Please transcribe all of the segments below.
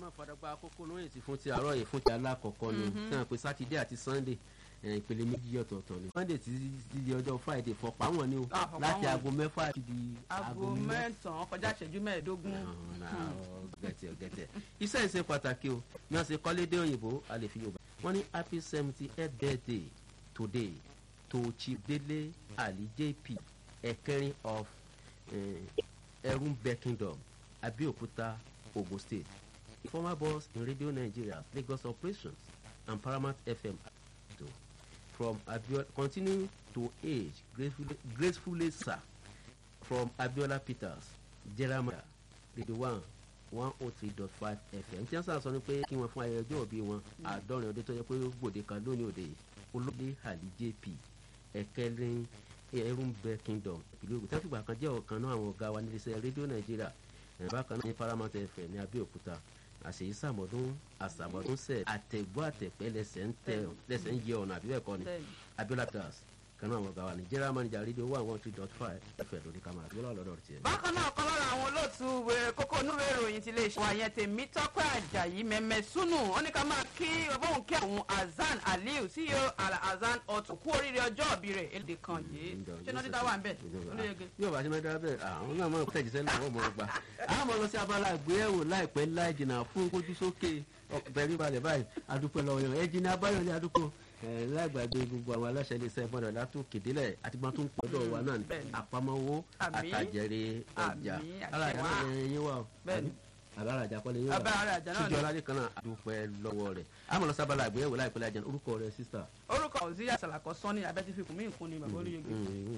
náà fàdàgbà àkókò lóyìn sí fún ti àárọ̀ yìí fún ti alákọ̀ọ́kọ́ ni náà pé sátidé àti sannde ìpele méjì ọ̀tọ̀ọ̀tọ̀ ni sunday ti di ọjọ́ friday fọ̀pá wọn ni o Ah, fọ̀pá láti wọn. aago mẹ́fà ti di aago mẹ́sàn-án kọjá ìṣẹ́jú mẹ́ẹ̀ẹ́dógún. gẹ̀tẹ̀ gẹ̀tẹ̀ iṣẹ́ ìṣe pàtàkì o bí wọ́n ṣe kọ́lé dé òyìnbó a lè fi yorùbá wọ́n ní happy seventy eight birthday today to chief dele ali jp ẹ̀kẹrin of ẹrúnbẹ kingdom abeokuta ogun state former boss in radio nigeria lagos operations and paramount fm to from abiola continue to age gracefully, gracefully sir from abiola peters jeremiah radio one one oh three dot five fm tí wọ́n sá sọ ni pé kí wọ́n fún ayẹyẹ ọjọ́ òbí wọn àádọ́rin ọdún tó yẹ pé ó gbòde kan lónìí òde yìí olóde ali jp ẹ̀kẹrin ẹrúnbẹ kingdom ìlú ògùn tẹ́fìgbà kan jẹ́ ọ̀kan náà àwọn ọ̀gá wa níléeṣẹ́ rédíò nàìjíríà ẹ̀ bákan náà ní paramount fm ní abẹ́òkúta àṣeyí sàmọ́dún àsàmọ́dún sẹ̀ àtẹ̀gbọ́ àtẹ̀pẹ́ lẹ́sẹ̀ ń tẹ̀ lẹ́sẹ̀ ń yẹ ọ̀nà àbí bẹ́ẹ̀ kọ́ ni Bẹ́ẹ̀ni. abiola das kan náà àwọn ọ̀gá wa ní general manager rédíò one one three dot five fm lórí kama abiola lọ́dọ̀ tiẹ̀. bákan náà kan lára àwọn olóòtú wẹ- kókó onúwé ìròyìn ti lè ṣe wà yẹn tèmi tọ́pẹ́ àjàyí mẹ́mẹ́ súnù ó ní ká máa kí ọbọ̀hún kí àwọn azan aliu ceo al azan ọtún kú oríire ọjọ́ òbí rẹ̀ èdè kan yìí ṣé náà dídá wà ń bẹ̀ olóyege. yóò bá ṣe máa dára bẹ́ẹ̀ àwọn náà máa tẹ̀jú sẹ́lẹ̀ àwọn ọmọ ọgbà àwọn ọmọ lọ sí abala àgbéyẹ̀wò láìpẹ́ láì jìnnà fún kójú sókè bẹ̀rẹ̀ balẹ̀ báyìí adúpẹ́ lọ́wọ́ yẹn ẹ̀jìn ní abáyọ̀ ní adúpọ̀ láìgbàgbé gbogbo àwọn aláṣẹ iléeṣẹ́ ìfọ̀dọ̀ látò kédélẹ̀ àti gbọ́n tó ń pọ̀dọ̀ wa náà ní Bẹ́ẹ̀ni. àpamọ́wọ́ Àmín. àtàjẹrẹ ọjà Àmín, àṣẹ alájà wá. náà yẹn wà o Bẹ́ẹ̀ni. àbárajà kọ́lé yẹn wà Àbárajà náà ni. síjọ aládé kan náà adúpẹ́ lọ́wọ́ rẹ̀ àmọ́ lọ sábàlá àgbéyẹ̀wò láìpẹ́ láì jẹun orúkọ rẹ̀ sísà orúkọ òsíyà sàlàkọ sọ́ni abẹ́tífìkù mí nǹkan ni bàbá olóyege.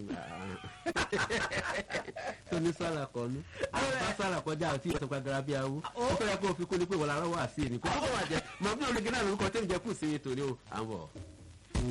tó ní sálà kọ ní bá sálà kọjá àti ìtọ́pá garabi awo ó fẹ́rẹ̀ kó o fi kó ní pé wọ́n lárọ́ wà sí i ní kó tó wà jẹ́ mọ̀ bí olùgbé náà lórúkọ tó ń jẹ́ kù sí i torí o à ń bọ̀.